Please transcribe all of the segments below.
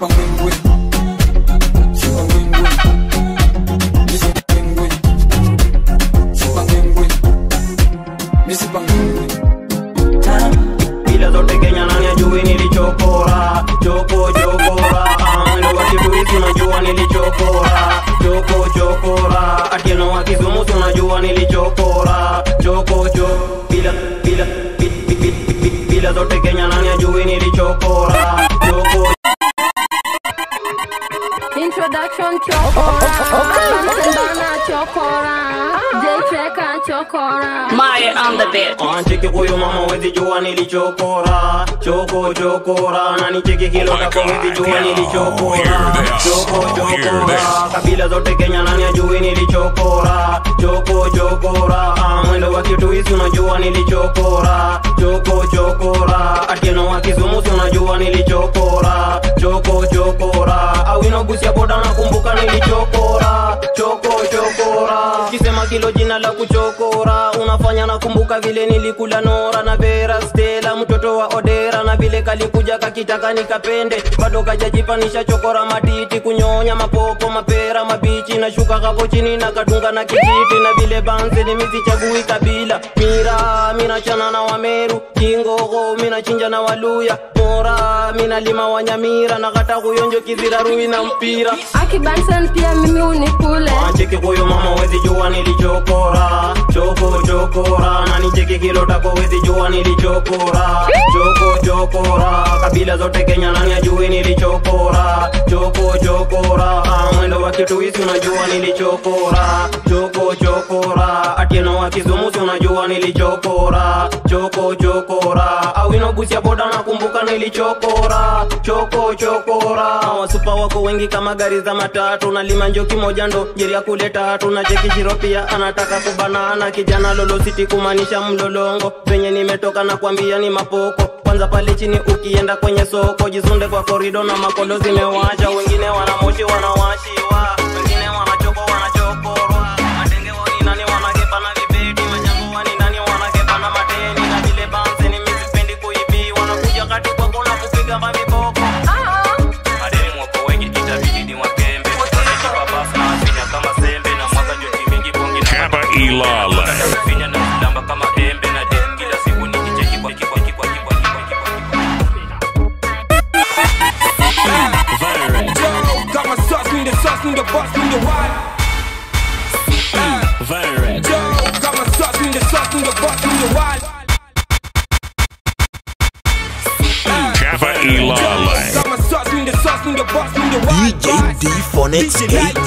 misipangwingwi sipangwingwi misipangwingwi sipangwingwi misipangwingwi bila zote kenya nani ajui nilichokora choko chokora mwendo wa kituisi unajua nilichokora choko chokora atieno wa kizumusi unajua nilichokora choko cho bila bila bi- bi- bi- bi- bila zote kenya nani ajui nilichokora choko Introduction chokora Sendana chokora J-Treka chokora Maye on the beat. Ancheki huyu mama wezi jua nilichokora choko chokora na nicheki kilo tako wezi jua nilichokora choko chokora kabila zote Kenya nani ajui nilichokora choko chokora Ah, mwendo wa kituisi unajua nilichokora choko chokora atieno wa kizumusi unajua nilichokora choko chokora awino gusia boda nakumbuka nilichokora choko chokora kisema kilo jina la kuchokora unafanya nakumbuka vile nilikula nora na vera stela mtoto wa odera na vile kalikuja kakitaka nikapende bado kajajipanisha chokora matiti kunyonya mapopo mapera mabichi na shuka kapo chini na kadunga na kijiti na vile banze ni misichagui kabila mira minachana na wameru kingogo minachinja na waluya mora minalima wanyamira na kata kuyonjo kizirarui na mpira Akibansan pia mimi unikule Cheki huyo mama wezi jua nilichokora choko chokora na nicheki kilo tako wezi jua nilichokora choko chokora kabila zote Kenya nani ajui nilichokora choko chokora Ah, mwendo wa kituisi unajua nilichokora choko chokora atieno wa kizumusi unajua nilichokora choko chokora awino busia boda nakumbuka nilichokora choko chokora wasupa wako wengi kama gari za matatu nalima njoki moja ndo jeria kule tatu na cheki shiro pia anataka kubanana kijana lolositi kumaanisha mlolongo penye nimetoka na kwambia ni mapoko kwanza pale chini ukienda kwenye soko jizunde kwa korido na makolo zimewacha wengine wanamoshi wanawashiwa wengine wanachoko wanachokorwa madenge woni nani wanakepa na vibeti majango wani nani wanakepa na mateni na vile banze ni misipendi kuibi wanakuja kati kwako na kupiga maviboko madeni mwako wengi itabidi ni wakembe wanajipa basi na wafinya kama sembe na mwaka joti mingi bongi na Kappa Ilala. Nafinya na kulamba kama embe na dem kila siku nikicheki kwa kikwa kikwa kikwa kikwa Kama sauce, need the sauce, need the boss, need the what? Joe, kama sauce, need the sauce, need the boss, need the what? Kappa Ilala. Kama sauce, need the sauce, need the boss, need the what? DJ D Phonics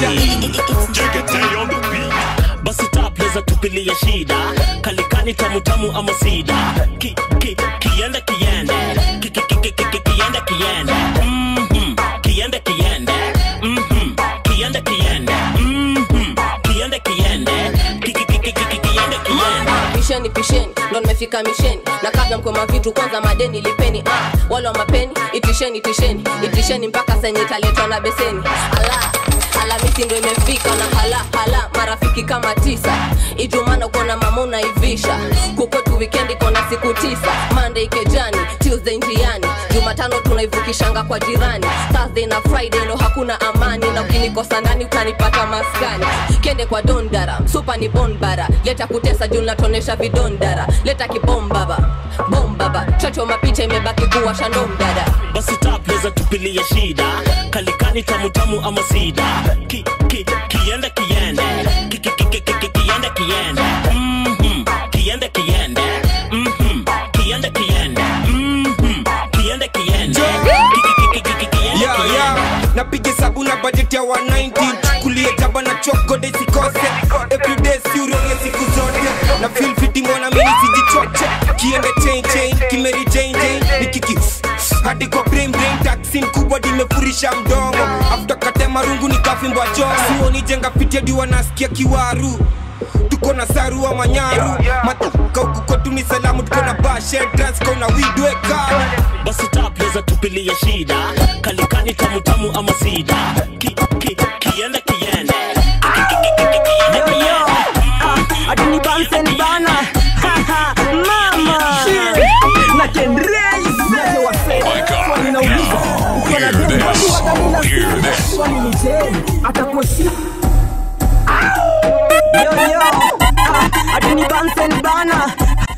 basi tapleza tupilia shida kalikani tamutamu ama sida ki, ki, kiende kiende ki, ki, ki, ki, ki, ki, kiende kiende Mhm. kiende kiende Mhm. kiende kiende Mhm. kiende kiende Ki, ki, ki, ki, ki, ki, kiende kiende pisheni pisheni ndo nimefika misheni na kabla mkoma vitu kwanza madeni lipeni ah, wale wa mapeni itisheni itisheni itisheni mpaka senye italetwa na beseni ala alamisi ndo imefika na hala hala marafiki kama tisa ijumana kuona mama unaivisha kukotu wikendi kona siku tisa monday kejani tuesday njiani jumatano tunaivukishanga kwa jirani thursday na friday ndo hakuna amani na ukinikosa ndani utanipata maskani kende kwa dondara supa ni bonbara leta kutesa juu natonesha vidondara leta kibombaba bombaba chocho mapicha imebaki kuwa shandomdada basi tapleza tupilia shida kalikani tamutamu ama sida ki, ki, kiende kiende ki, ki, ki, ki, ki, ki, kiende kiende Mhm. kiende kiende Mhm. kiende kiende Mhm. kiende kiende Ki, ki, ki, ki, ki, ki, kiende Yeah, kiende yeah. napiga sabu na budget ya 190 kulia jaba na chokode sikose everyday siuroge siku zote na feel fiti mwana mimi sijichoche kiende chain chain kimeri chain chain nikiki hadi kwa brain brain taxi kubwa dimefurisha mdomo after katema rungu nikafimbwa jo sioni jenga fiti hadi wanasikia kiwaru tuko na saru wa manyaru matuka huku kwetu ni salamu tuko na bashe trans kona widweka basi tapleza tupilia shida kalikani tamutamu ama sida ki, ki, kiende kiende Ki, ki, ki, ki, ki, kiende kiende adini bansen bana mama na kenreise wase swali nauliza Hear this. Hear this. swali ni je atakuheshimu Yo, yo, ah, ati ni Bunsen bana.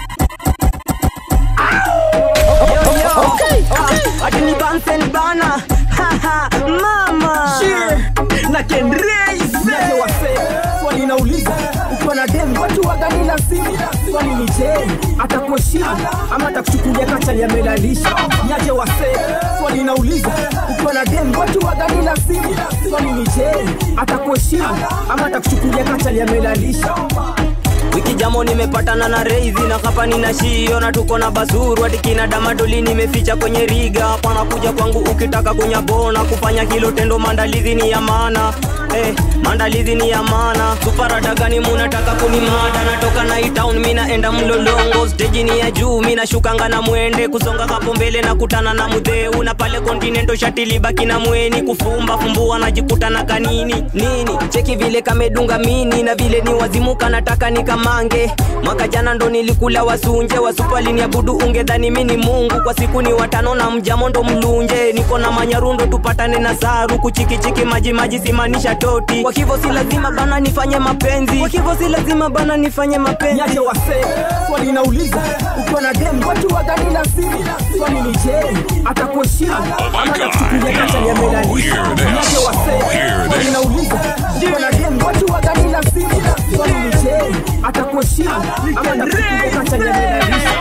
Yo, yo, ah, ati ni Bunsen bana. Ha, ha, Mama. na kenreise wase swali nauliza ukiwa na dem watu wagani na simu swali ni je atakuheshimu ama atakuchukulia kachali amelalisha niaje wase swali nauliza ukiwa na dem watu wagani na simu swali ni je atakuheshimu ama atakuchukulia kachali amelalisha wiki jamo nimepatana na reizi na hapa nina shio na tuko na basuru hadi kina damadoli nimeficha kwenye riga hapana kuja kwangu ukitaka kunyabona kufanya hilo tendo maandalizi ni ya maana Eh, maandalizi ni ya maana suparada gani munataka kunimada natoka na town mi naenda mlolongo steji ni ya juu mi nashukanga na mwende kusonga hapo mbele na kutana na mudheu na pale kontinento shati libaki na mweni kufumba fumbua najikuta na kanini nini cheki vile kamedunga mini na vile ni wazimuka nataka nikamange mwaka jana ndo nilikula wasunje wasupalini abudu ungedhani mi ni mungu kwa siku ni watano na mjamo ndo mlunje niko na manyarundo tupatane na saru kuchikichiki maji maji simanisha toti kwa hivyo si lazima bana nifanye mapenzi kwa hivyo si lazima bana nifanye mapenzi niaje wase swali nauliza ukiwa na dem watu wagani na simu swali ni je atakuheshimu ama atakuchukulia kachali amelalisha Hear this. niaje wase Hear swali this. nauliza ukiwa na dem watu wagani na simu swali ni je atakuheshimu ama atakuchukulia kachali amelalisha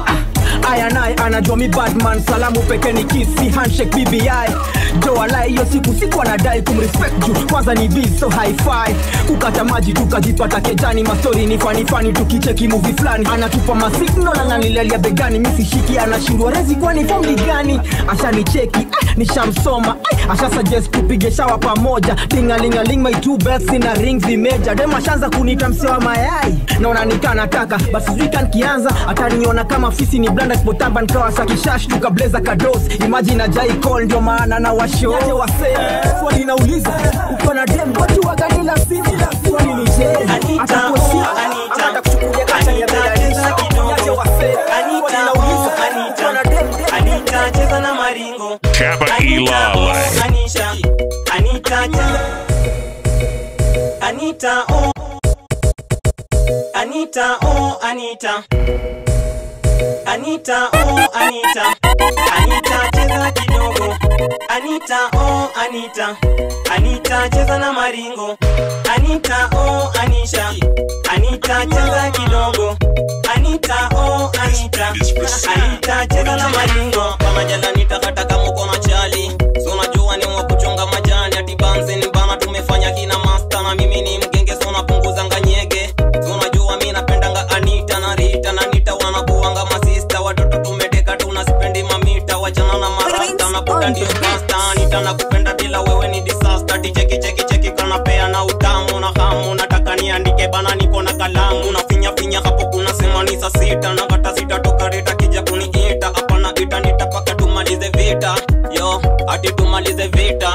aya naye anajua mi badman salamu peke ni kisi handshake bbi joalai hiyo siku siku anadai kumrespect juu kwanza ni biz so hi-fi kukata maji tukajipata kejani mastori ni fanifani tukicheki muvi fulani anatupa masignal ananilalia begani misishiki anashindwa rezi kwani fomli gani ashanicheki eh, nishamsoma eh, asha suggest tupige shawa pamoja tingalingaling my two bells ina ring zimeja dem ashaanza kunita mse wa mayai naona nikanataka basi sijui kankianza ataniona kama fisi ni blanda spotamba nkawa sakishash tukableza kados imagine ajai call ndio maana na washo wase swali nauliza ukiwa na dem watu wagani na simu swali ni je atakuheshimu ama atakuchukulia kachali ya melalisha niaje wase swali nauliza ukiwa na dem Anita cheza na maringo Kappa Ilale. Anisha Anita cheza Anita oh Anita oh Anita Anita oh Anita Anita cheza kidogo Anita oh Anita Anita cheza na maringo Anita oh Anisha Anita cheza kidogo Anita oh Anita Anita cheza na maringo kama jala nitakataka muko na chali so unajua ni wa kuchonga majani ati banze ni bana tumefanya kina master na mimi ni mgenge so napunguza nganyege so unajua mimi napendanga Anita na Rita na Nita wanakuanga masista watoto tumeteka tunasipendi mamita wachana na marasta na buda ndio pasta Anita nakupenda bila wewe ni disaster Ati cheki cheki cheki kanapea na utamu na hamu nataka niandike bana niko na kalamu na finya finya hapo kuna sema ni saa sita na kata sita toka rita kija kuniita hapana ita nitapaka tumalize vita yo ati tumalize vita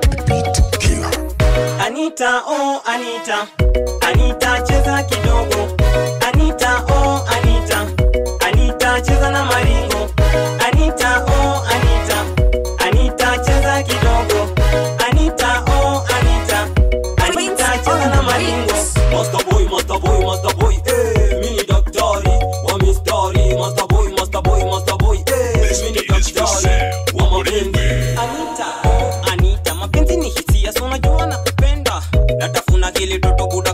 Anita oh Anita Anita cheza kidogo Anita oh Anita Anita cheza na maringo Anita oh Anita Anita cheza kidogo Anita oh Anita Anita cheza na maringo Master boy master boy master boy eh mini daktari wa mistari master boy master boy master boy eh mini daktari wa mapenzi Anita oh Anita mapenzi ni hisia so unajua nakupenda natafuna kile toto buda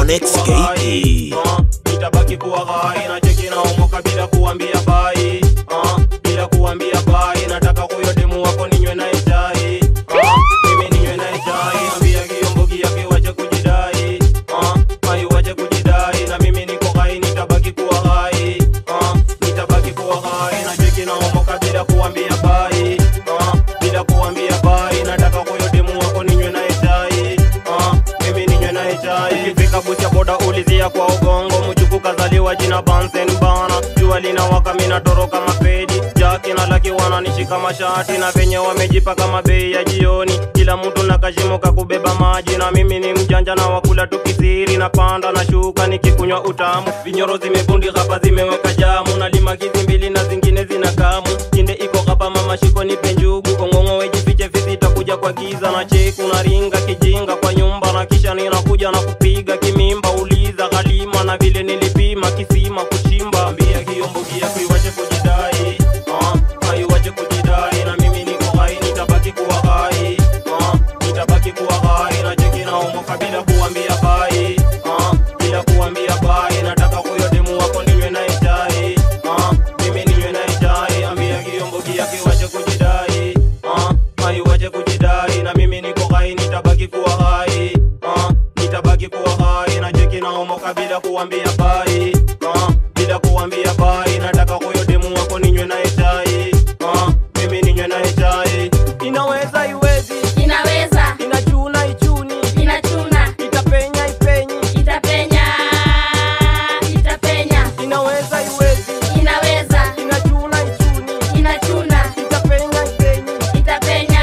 Onyx KE. nitabaki kuwa ghai na cheki na omoka bila kuambia bai uh, bila kuambia bai nataka huyo demu wako ninywe naye chai uh, mimi ninywe naye chai ambia kiombogi yake wache kujidai uh, mai wache kujidai na mimi niko ghai nitabaki kuwa ghai uh, nitabaki kuwa ghai na cheki na omoka bila kuambia bai uh, bila kuambia bai nataka huyo demu wako ninywe naye chai uh, mimi ninywe naye chai ukifika busia boda ulizia kwa ugongo mchuku kazaliwa jina bansen bana jua linawaka mina toroka mapedi jaki na laki wananishika mashati na venye wamejipa kama bei ya jioni kila mtu na kashimo kakubeba maji na mimi ni mjanja na wakula tukisiri na panda na shuka nikikunywa utamu vinyoro zimebundi hapa zimeweka jamu na limakizi mbili na zingine zina kamu kinde iko hapa mama shiko nipe njugu kongongo wejifiche vizita kuja kwa giza na cheku na ringa kijinga kwa nyumba na kisha ninakuja na kupiga kimimba uliza halima na vile nilipima kisima kuchimba ambia kiombogia kuiwache kujidai uh, aiwache kujidai na mimi niko hai nitabaki kuwa hai uh, nitabaki kuwa hai na cheki na umoka bila kuambia bai uh, bila kuambia bai nataka huyo demu wako ninywe naye chai uh, mimi ninywe naye chai ambia kiombogia kiwache kujidai uh, aiwache kujidai na mimi niko hai nitabaki kuwa hai uh, nitabaki kuwa hai na cheki na umoka bila kuambia bai uh, bila kuambia bai nataka huyo demu wako ninywe naye chai uh, mimi ninywe naye chai inaweza iwezi inaweza inachuna ichuni inachuna itapenya ipenyi itapenya itapenya inaweza iwezi inaweza inachuna ichuni inachuna itapenya ipenyi itapenya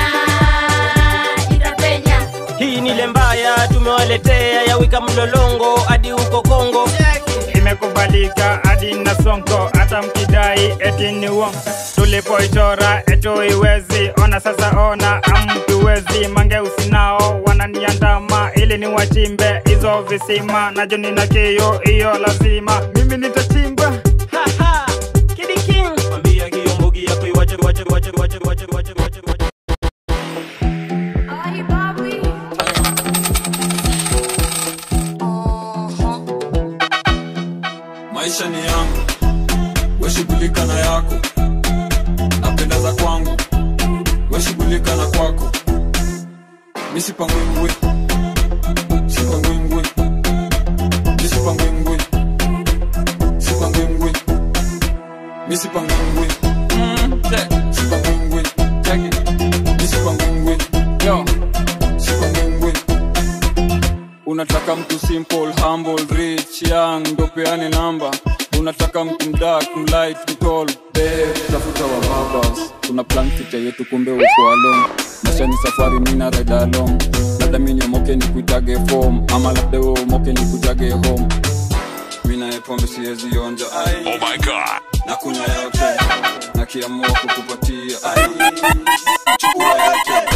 itapenya hii ni ile mbaya tumewaletea ya wika mlolongo hadi huko kongo imekubalika hadi na sonko hata mkidai eti ni uongo tulipoichora eto iwezi ona sasa ona amtuwezi mange usinao wananiandama ili ni wachimbe hizo visima najo nina kio hiyo lazima mimi nitachimba ambia kiombogi yako iwache wache wache wache wache wache wache wache maisha ni yangu weshughulika na yako napendeza kwangu weshughulika na kwako misipangwingwi sipangwingwi misipangwingwi sipangwingwi misipangwingwi sipangwingwi misipangwingwi yo sipangwingwi unataka mtu simple humble rich young ndo peane namba unataka mtu mdak mlight mtol babe tafuta wa babas tuna plan future yetu kumbe uko alone maisha ni safari mina ride along labda mini omoke ni kuitage form ama labda we omoke ni kujage home mina pombe siwezi onja ai Oh my god. na kunywa yote na kiamua kukupatia ai chukua yote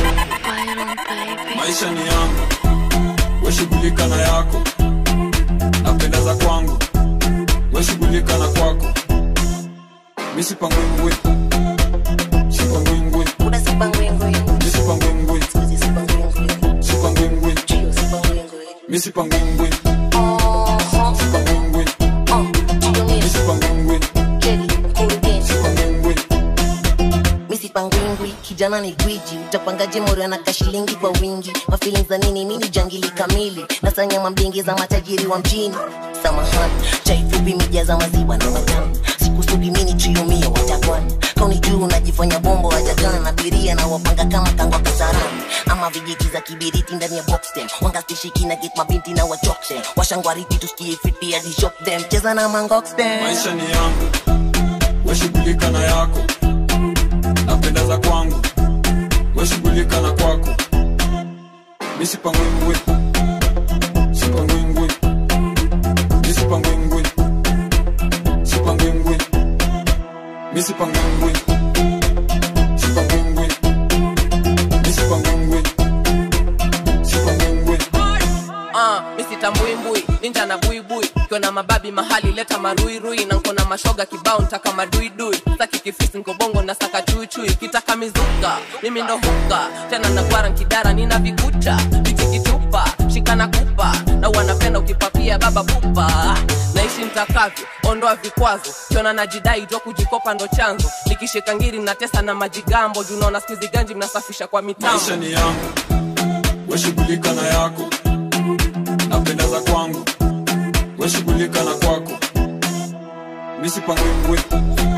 maisha ni yangu weshughulika na yako napendeza kwangu weshughulika na kwako misipangwingwi sipangwingwi misipangwingwi sipangwingwi misipangwingwi sipangwingwi misipangwingwi sipangwingwi misipangwingwi kijana ni gwiji utapangaje morio na kashilingi kwa wingi mafilin za nini mini jangili kamili nasanya mambingi za matajiri wa mjini samahani chaifupi mija za maziwa na matamu sikusudi mini triumia watakwan kauni juu unajifanya bombo wajakana abiria na wapanga kama kangwa kasarani ama vijiti za kibiriti ndani ya boxtem wangastishiki na get mabinti na wachokse washangwariti tusikie fiti hadi shop them cheza na mangoxtem maisha ni yangu weshughulika na yako napendeza kwangu weshughulika na kwako misipangwingwi sipangwingwi misipangwingwi sipangwingwi misipangwingwi sipangwingwi misipangwingwi sipangwingwi Ah, misi tambuimbui ninja na buibui kiona mababi mahali leta maruirui na nkona mashoga kibao ntaka maduidui saki kifisi nkobongo na saka chuichui kitaka mizuka mimi ndo huka tena nagwara nkidara nina vikucha vichikitupa shikana kupa na wanapenda ukipapia baba pupa naishi mtakavyo ondoa vikwazo kiona najidai jo kujikopa ndo chanzo nikishika ngiri mnatesa na majigambo junaona skuizi ganji mnasafisha kwa mitambo maisha ni yangu weshughulika na yako napenda za kwangu weshughulika na kwako misipangwingwi